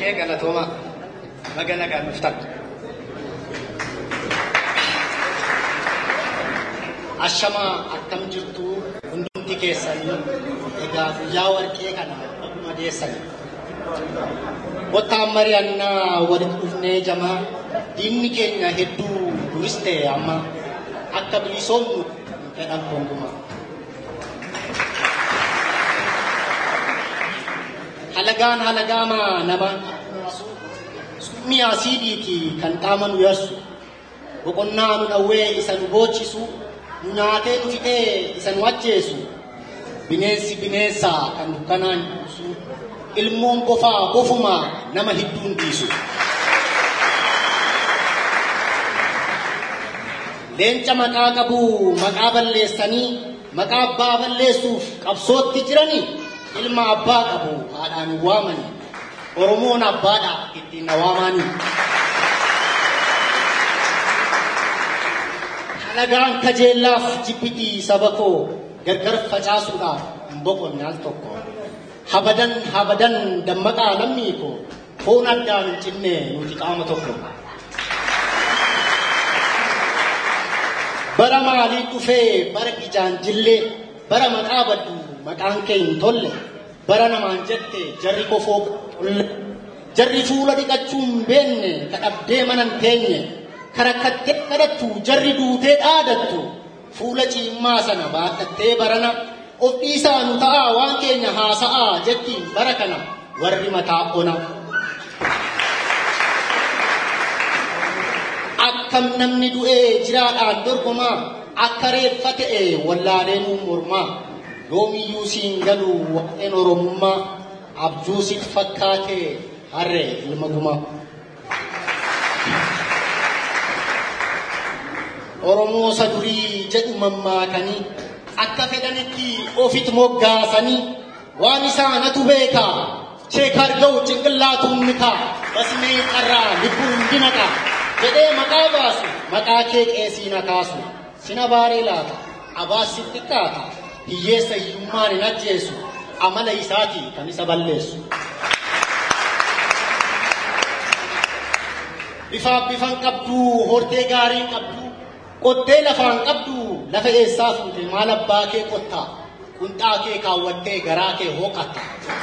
Hayyee galatooma magana gaanuftan. Ashamaa akkam jirtu hundumti keessanii egaa guyyaa warqee kana dhuguma deessani. Kottaan mari'annaa walitti dhufnee jamaa diinni keenya hedduu duris ta'e amma akka bilisoomnu fedhan gonkumaa. halagaan halagaama nama summii asiidhiiti kan qaama nu yarsu boqonnaa nu dhawwee isa nu boochisu nu nyaatee nu fixee isa nu ajjeesu bineensi bineensa kan dukkanaan buusu ilmoon qofaa qofuma nama hidduun dhiisu. Leenca maqaa qabu maqaa balleessanii maqaa abbaa balleessuuf qabsootti jiranii ilma abbaa qabu haadhaan waamani oromoon abbaadha ittiin na waamani halagaan kajeellaaf jibbitii saba koo gargar facaasuudhaaf hin boqonne al tokko habadan habadan dammaqaa lammii koo foon addaan hin cinne nuti qaama tokko bara maalii dhufee bara ijaan jillee bara maqaa baddu maqaan kee hin tolle bara namaan jette jarri kofoo tolle jarri fuula dhiqachuu hin beenne kadhabdee mana hin teenye karakkattee kadhattu jarri duutee dhaadattu fuula ciimmaa sana baadhattee barana of dhiisaa nu ta'aa waan keenya haasa'aa jettiin bara kana warri mataa ona. Akkam namni du'ee jiraadhaan dorgomaa akka reeffa ta'e wallaalee nuun mormaa. yoomiyyuu siin galu waqeen oromummaa abjuu sit fakkaate harre ilma gumaa. Oromoo isa durii jedhu mammaakanii akka fedhanitti ofitti moggaasanii waan isaanatu beekaa cheekar ga'u cinqillaatuun ni kaa basmee qarraa lubbuun dinaqa jedhee maqaa baasu maqaa kee qeesii na kaasu sina baaree laata abaas sitti kaata. hiyyeessa hiyyummaan hin ajjeesu amala isaati kan isa balleessu. Bifaaf bifan qabdu hortee gaarii qabdu qottee lafaan qabdu lafa eessaa fuute maal abbaa kee qottaa qunxaa kee kaawwattee garaa kee hooqatta.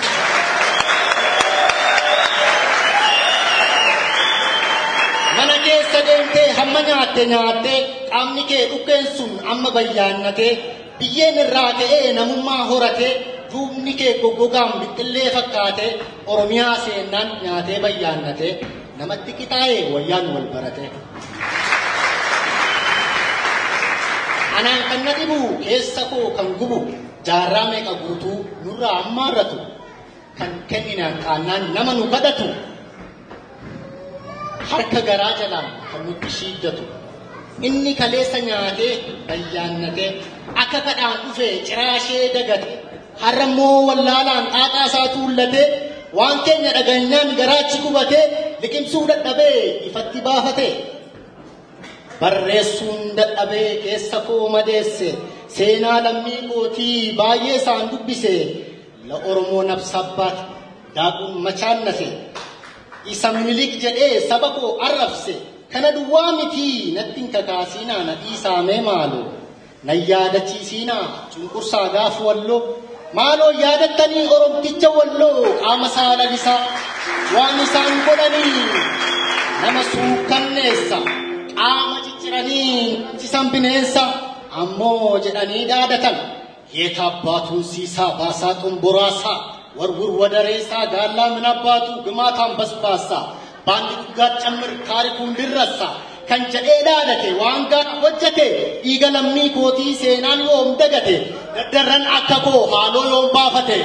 Mana keessa deemtee hamma nyaatte nyaattee qaamni kee dhukkeen sun amma bayyaannatee biyyeen irraa ka'ee namummaa horatee duubni kee goggogaan bixxillee fakkaatee oromiyaa seennaan nyaatee bayyaannatee namatti qixaa'ee wayyaan wal barate. Anaan kan na dhibu keessa koo kan gubu jaarraa meeqa guutuu nurraa ammaarratu kan kenninaan qaannaan nama nu kadhatu harka garaa jalaan kan nutti shiiddatu. inni kaleessa nyaatee bayyaannatee akka kadhaan dhufee ciraashee dagate harrammoo wallaalaan xaaxaa isaa tuullatee waan keenya dhaganyaan garaachi gubatee liqimsuu dadhabee ifatti baafate barreessuun dadhabee keessa koo madeesse seenaa lammii kootii baay'ee isaan dubbise la oromoo nabsabbaat daakuun machaannase isa minilik jedhee saba koo arrabse kana duwwaa miti natti hin kakaasinaa na dhiisaamee maaloo na yaadachiisinaa cunqursaa gaaf walloo maaloo yaadattanii oromticha walloo qaama saalalisaa waan isaan godhanii nama suukkanneessa qaama cicciranii cisan bineensa ammoo jedhanii dhaadatan yeeta abbaatuun siisaa baasaa xumburaasaa warwur wadareessaa gaallaa min abbaatu gimaataan basbaasaa baanni guggaa cammir taarikuun dirrassa kan jedhee dhaadate waan gaana hojjate dhiiga lammii kootii seenaan yoom dagate daddarran akka koo haaloo yoom baafate.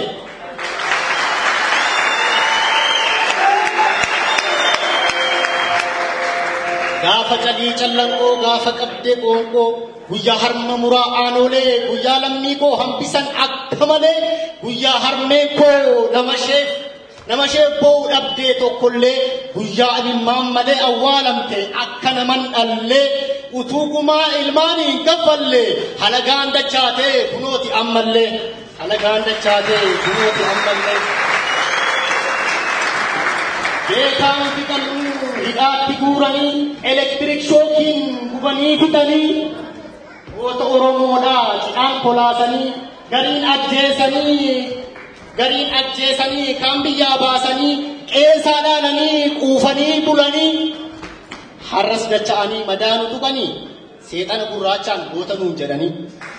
Gaafa calii callanqoo gaafa qabdee qoonqoo guyyaa harma muraa aanoolee guyyaa lammii koo hambisan akka malee guyyaa harmeen koo nama isheef nama ishee boo'u dhabdee tokkollee guyyaa ilmaan malee awwaalamte akka naman dhallee utuu gumaa ilmaanii hin kaffallee halagaan dachaatee kunooti ammallee halagaan dachaatee kunooti ammallee. beekaan fixannuu hidhaatti guuranii elektiriik shookiin gubanii fixanii goota Oromoodhaa cidhaan kolaasanii gariin ajjeesanii gariin ajjeesanii kaan biyyaa baasanii qeessaa dhaalanii quufanii bulanii har'as dacha'anii madaanu tuqanii seexana gurraachaan goota nuun jedhanii.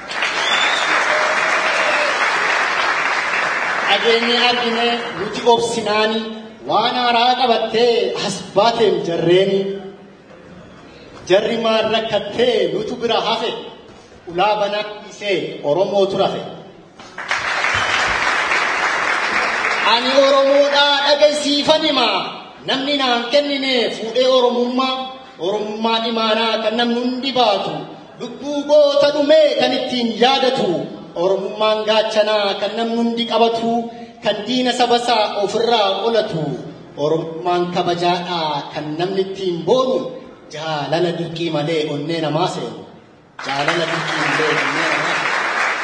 dhageenye argine nuti obsinaani waan haaraa qabattee as baateem jarreeni jarri maal rakkattee nutu bira hafe ulaa banaa dhiisee oromootu rafe. Ani oromoodhaa dhagaysiifan himaa namni naan kennine fuudhee oromummaa oromummaan imaanaa kan namni hundi baatu lubbuu goota dhumee kan ittiin yaadatu oromummaan gaachanaa kan namni hundi qabatu kan diina sabasaa ofirraa qolatu oromummaan kabajaadhaa kan namni ittiin boonu jaalala dirqii malee onnee namaa seenu jaalala dirqii malee onnee namaa seenu.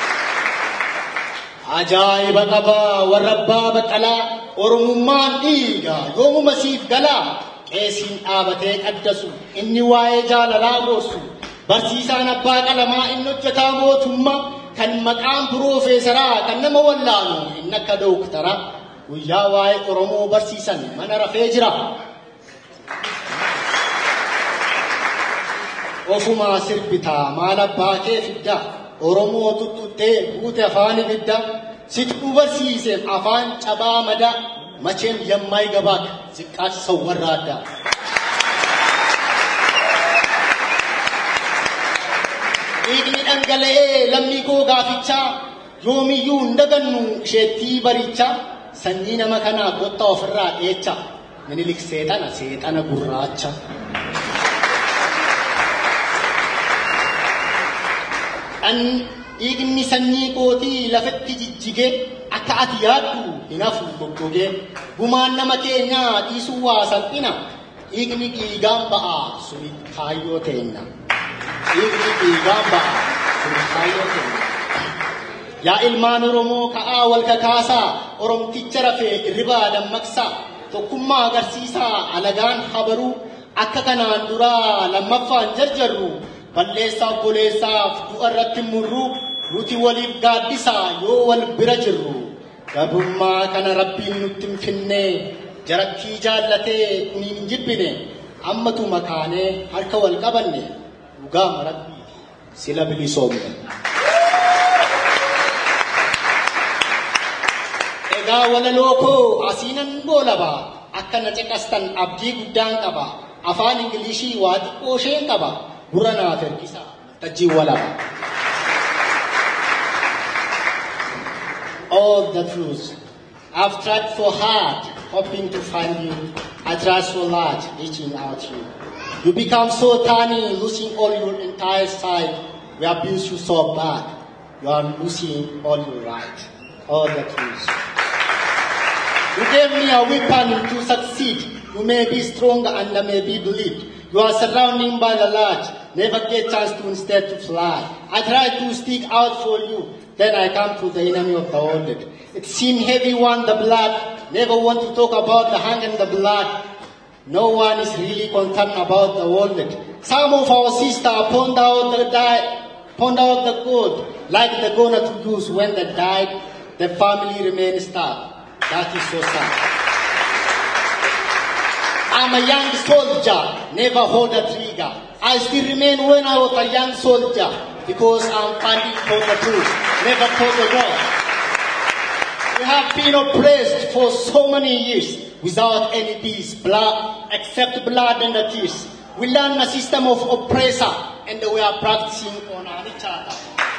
Ajaa'iba qabaa warra abbaa baqqalaa oromummaan dhiigaa yoomuma siif galaa qeesiin dhaabatee qaddasu inni waa'ee jaalalaa gorsu barsiisaan abbaa qalamaa inni hojjetaa mootummaa kan maqaan piroofeesaraa kan nama wallaanu inni akka dooktaraa guyyaa waa'ee oromoo barsiisan mana rafee jira. Ofumaa sirbitaa maal abbaa kee fiddaa oromoo tuttuttee buute afaan ibidda situu barsiiseef afaan cabaa madaa macheem yammaay gabaak ziqqaati sawwarra addaa. Dhiigni dhangala'ee lammii koo gaafichaa yoomiyyuu hin dagannu isheettii barichaa sanyii nama kanaa kottaa ofirraa dheecha minilik seexana seexana gurraacha. dhiigni sanyii kootii lafatti jijjigee akka ati yaaddu hin hafu goggogee gumaan nama keenyaa dhiisuu waa salphina dhiigni dhiigaan ba'a suni kaayyoo teenna dhiigni dhiigaan ba'a suni kaayyoo teenna. Yaa ilmaan Oromoo ka'aa wal kakaasaa Oromticha rafee irribaa dammaqsaa tokkummaa agarsiisaa alagaan habaruu akka kanaan duraa lammaffaan jarjarru balleessaaf boleessaaf du'a irratti murruu nuti waliif gaaddisaa yoo wal bira jirru gabummaa kana rabbiin nutti hin finne jarattii jaallatee kuniin hin jibbine ammatu makaanee harka wal qabanne dhugaa rabbii sila bilisoomne. Egaa walaloo koo asiinan boolabaa akka na caqastan abdii guddaan qaba afaan ingilishii waa xiqqoo isheen qaba. gurra naaf ergisa tajjii walaba. All the truth. I've tried so hard, hoping to find you. I tried so large, reaching out you. You become so tiny, losing all your entire side. We abuse you so bad. You are losing all your right. All the truth. You gave me a weapon to succeed. You may be stronger and I may be believed. You are surrounded by the large, never get chance to instead to fly. I try to stick out for you, then I come to the enemy of the world. It seemed heavy one, the blood, never want to talk about the hunger and the blood. No one is really concerned about the world. Some of our sisters pound out the die, pound out the gold, like the gonna to use when they died, the family remains starved. That is so sad. I'm a young soldier, never hold a trigger. I still remain when I was a young soldier because I'm fighting for the truth, never for the wrong. We have been oppressed for so many years without any peace, blood, except blood and the tears. We learn a system of oppressor and we are practicing on each other.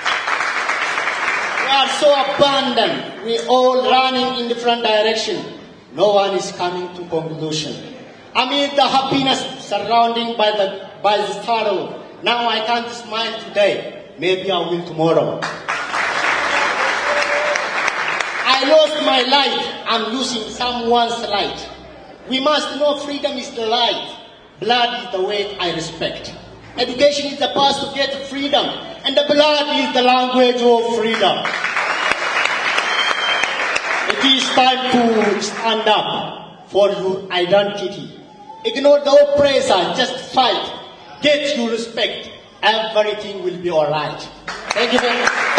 We are so abandoned. We all running in different direction. No one is coming to conclusion. Amid the happiness surrounding by the by the sorrow, now I can't smile today. Maybe I will tomorrow. I lost my light. I'm losing someone's light. We must know freedom is the light. Blood is the way I respect. Education is the path to get freedom, and the blood is the language of freedom. It is time to stand up for your identity. Ignore the oppressor, just fight. Get your respect. Everything will be alright. Thank you very much.